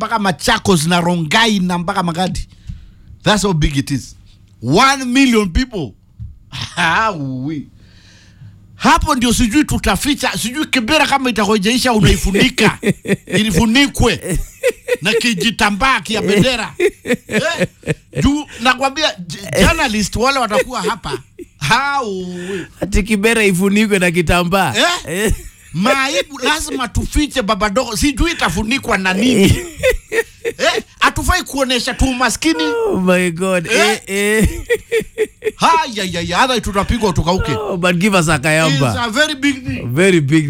mpaka Machakos na Rongai na mpaka Magadi. That's how big it is. One million people. Hawi. Hapo ndio sijui tutaficha, sijui Kibera kama itakojeisha unaifunika ilifunikwe na kijitambaa kia bendera eh, juu nakwambia j- journalist wale watakuwa hapa Hawi. Ati Kibera ifunikwe na kitambaa Eh? Maibu lazima tufiche baba dogo, sijui itafunikwa na nini eh, hatufai kuonesha tu umaskini. Oh my god. Eh, eh. Haya ya ya, hata tutapigwa tukauke. Oh, but give us a It's kayamba. a very big thing. Very big